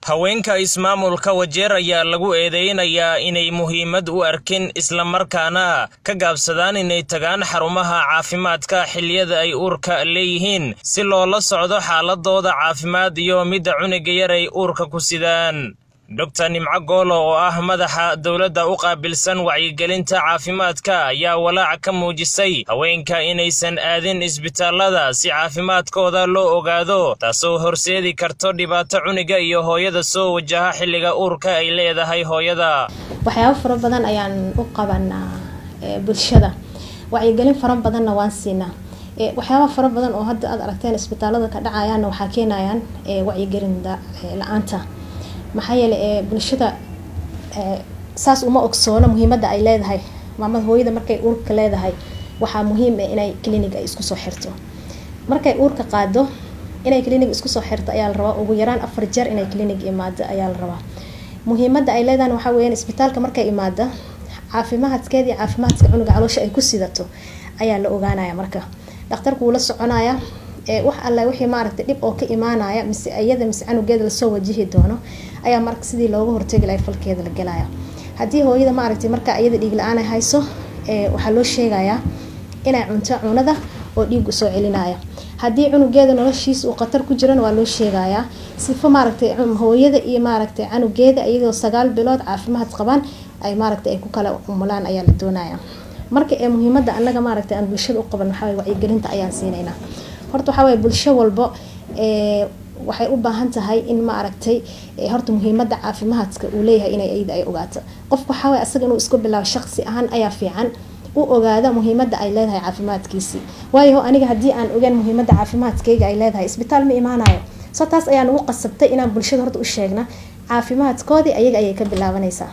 haweenka ismaamulka wajeer ayaa lagu eedeynayaa inay muhiimad u arkin islamarkaana ka gaabsadaan inay tagaan xarumaha caafimaadka xilliyada ay uurka leeyihiin si loola socdo xaaladooda caafimaad iyo midda cunuga yar ay uurka ku sidaan doctor nimco goolo oo ah madaxa dowladda u qaabilsan wacyigelinta caafimaadka ayaa walaac ka muujisay haweenka inaysan aadin isbitaallada si caafimaadkooda loo ogaado taasoo horseedi karto dhibaato cuniga iyo hooyada soo wajaha xilliga uurka ay leedahay hooyada waxyaabo fara badan ayaan u qabanaa bulshada wacyigelin fara badanna waan siinaa waxyaaba fara badan oo hadda aad aragteen isbitaalada ka dhacayaanna waxaa keenayaan wacyigelin la-aanta maxaa yeele ee bulshada saas uma ogsoono muhiimada ay leedahay maamada hooyada markay uurka leedahay waxaa muhiim ah inay clinig ay isku soo xirto markay uurka qaado inay clinig isku soo xirto ayaa la rabaa ugu yaraan afar jeer inay clinig imaado ayaa la rabaa muhiimada ay leedahan waxaa weyaan isbitaalka markay imaada caafimaadkeeda iyo caafimaadka cunuga caloosha ay ku sidato ayaa la ogaanaya marka dhakhtarku wuu la soconaya wax alla wixii maaragtay dhib oo ka imaanaya mise iyada mise canugeeda lasoo wajihi doono ayaa marka sidii looga hortegi lahay falkeeda la gelaya haddii hooyada maaragtay marka iyada dhiig la-aan ay hayso waxaa loo sheegayaa inay cunto cunada oo dhiig usoo celinaya haddii cunugeeda noloshiisa uu khatar ku jirana waa loo sheegayaa sifo maaragtay hooyada iyo maaragtay canugeeda iyadoo sagaal bilood caafimaad qabaan ay maaragtay ay ku kala umulaan ayaa la doonaya marka ee muhiimada anaga maaragtay aan bulshada u qaban waxaa wacyigelinta ayaan siinaynaa horta waxaa waye bulsho walbo waxay u baahan tahay in ma aragtay horta muhiimada caafimaadka uu leeyahay inay iyada ay ogaato qofka waxaa waye asaga inuu isku bilaabo shaqsi ahaan ayaa fiican u ogaada muhiimada ay leedahay caafimaadkiisii waayo aniga haddii aan ogaan muhiimada caafimaadkayga ay leedahay isbitaal ma imaanayo so taas ayaa nagu qasabtay inaan bulshada horta u sheegna caafimaadkoodii ayaga ayay ka bilaabanaysaa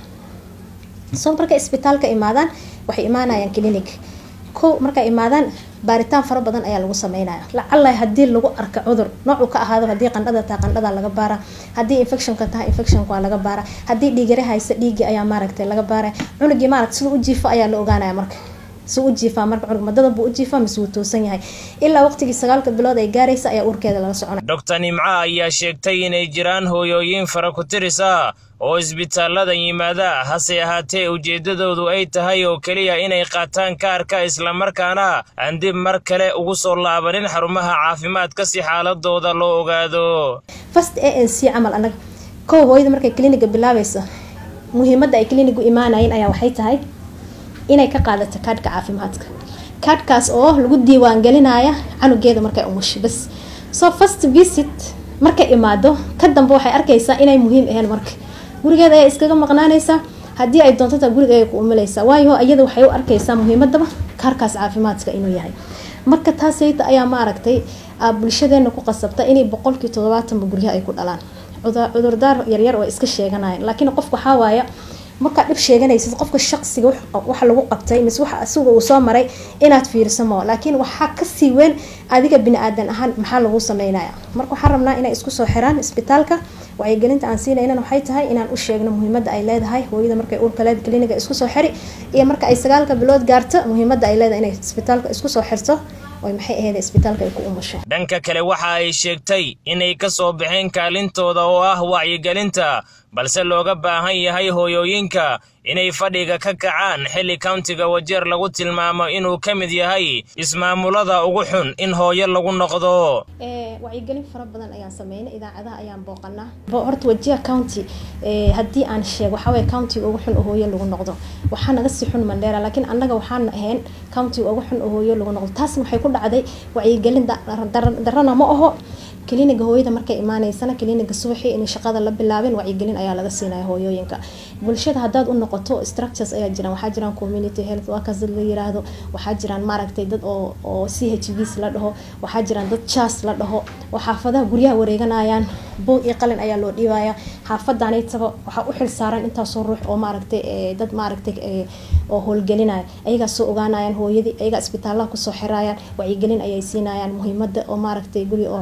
so markay isbitaalka imaadaan waxay imaanayaan clinic ko markay imaadaan baaritaan fara badan ayaa lagu sameynaya lacala hadii lagu arka cudur noocuu ka ahaado hadii qandhada taha qandhada laga baara hadii infectionka taha infectionka waa laga baara hadii dhiigare haysa dhiigii ayaa maaragtay laga baara cunugii maaragta siduu ujiifo ayaa la ogaanaya marka suu ujiifaa marka cunug madada buu ujiifaa mise wuu toosan yahay ilaa waqtigii sagaalka bilood ay gaaraysa ayaa uurkeeda laga soconaya doctor nimco ayaa sheegtay inay jiraan hooyooyin fara ku tiris ah oo isbitaallada yimaada hase ahaatee ujeeddadoodu ay tahay oo keliya inay qaataan kaarka islamarkaana aan dib mar kale ugu soo laabanin xarumaha caafimaadka si xaaladooda loo ogaado fast a n c camal anaga kow hooyada markay cliniga bilaabaysa muhiimadda ay clinigu imaanayeen ayaa waxay tahay inay ka qaadato kaadhka caafimaadka kaadhkaas oo lagu diiwaangelinaya canugeeda markay umusho bas so first visit markay imaado ka dambe waxay arkaysaa inay muhiim aheen marka gurigeeda ayaa iskaga maqnaanaysaa haddii ay doonto taa guriga ay ku umulaysaa waayo iyada waxay u arkaysaa muhiimadaba kaarkaas caafimaadka inuu yahay marka taasayta ayaa maaragtay bulshadeena ku qasabta inay boqolkii toddobaatanba guryaha ay ku dhalaan cudurdaar yaryar oo iska sheeganayaan laakiin qofka waxaa waaya markaa dhib sheeganaysid qofka shaqsiga waxa lagu qabtay mise waxa asiga uu soo maray inaad fiiriso moo laakiin waxaa kasii weyn adiga bini aadan ahaan maxaa lagu sameynaya marka waxaan rabnaa inay isku soo xiraan isbitaalka wacyigelinta aan siinaynan waxay tahay inaan u sheegno muhiimada ay leedahay hooyada markay uurka leed cliniga isku soo xiri iyo marka ay sagaalka bilood gaarto muhiimada ay leedahay inay isbitaalka isku soo xirto oy maxay ahayd isbitaalka ay ku umusho dhanka kale waxa ay sheegtay inay ka soo baxeen kaalintooda oo ah wacyigelinta balse looga baahan yahay hooyooyinka inay fadhiga ka kacaan xilli countiga wajeer lagu tilmaamo inuu ka mid yahay ismaamulada ugu xun in hooyo lagu noqdo wacyigelin fara badan ayaan sameynay idaacadaha ayaan booqanaa horta wajiha county haddii aan sheego waxaway countiga ugu xun oo hooyo lagu noqdo waxaa naga sii xun mandheera laakiin annaga waxaan ahayn countiga ugu xun oo hooyo lagu noqdo taasna waxay ku dhacday wacyigelin darana ma aho kliniga hooyada markay imaaneysana kliniga subaxii in shaqada la bilaabin wacyigelin ayaa laga siinaya hooyooyinka bulshada hadaad u noqoto structures ayaa jiraan waxaa jiraan community health workers dad la yiraahdo waxaa jiraan maaragtay dad oo oo c h vs la dhaho waxaa jiraan dad jas la dhaho oo xaafadaha guryaha wareeganayaan boog iyo qalin ayaa loo dhiibaya xaafadaanaytaba waxaa u xil saaran intaasoo ruux oo maaragtay dad maaragtay oo howlgelinaya ayagaa soo ogaanayaan hooyadii ayagaa isbitaalaha kusoo xirayaan wacyigelin ayay siinayaan muhiimada oo maaragtay guri oo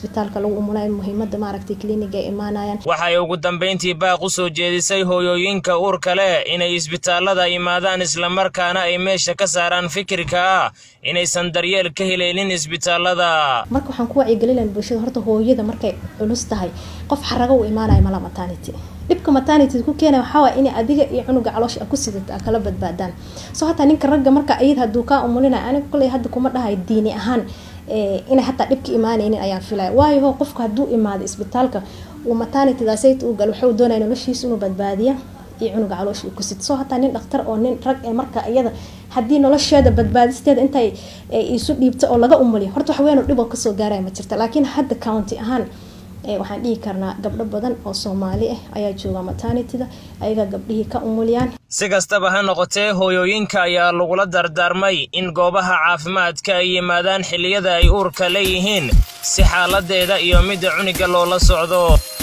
isbitaalka lagu umulayo muhiimada maaragtay clinic ay imaanayaan waxay ugu dambeyntii baaq u soo jeedisay hooyooyinka uurka leh inay isbitaalada imaadaan islamarkaana ay meesha ka saaraan fikirka ah inaysan daryeel ka helaynin isbitaalada marka waxaan ku wacyigelinayn bulshada horta hooyada markay culus tahay qof xarago u imaanayo mala maternity dhibka maternity ku keenaya waxaa waay inay adiga iyo cunuga caloosha ku sidata a kala badbaadaan soo hataa ninka ragga marka iyad hadduu kaa umulinayo aniga kolley hadda kuma dhahayo diini ahaan inay hataa dhibka imaanaynin ayaan filaya waayo qofka hadduu imaado isbitaalka uu maternitydasayt u gal wuxuu doonaya noloshiisa inuu badbaadiya iyo cunuga caloosha uu ku sit soo hataa nin dhaktar oo nin rag ee marka iyada haddii nolosheeda badbaadisteeda intay isu dhiibto oo laga umuliyo horta wax weyn oo dhib oo kasoo gaaraya ma jirta laakiin hadda county ahaan waxaan dhihi karnaa gabdho badan oo soomaali ah ayaa jooga maternitida ayaga gabdhihii ka umuliyaan si kastaba ha noqotee hooyooyinka ayaa lagula dardaarmay in goobaha caafimaadka ay yimaadaan xilliyada ay uurka leeyihiin si xaaladeeda iyo midda cuniga loola socdo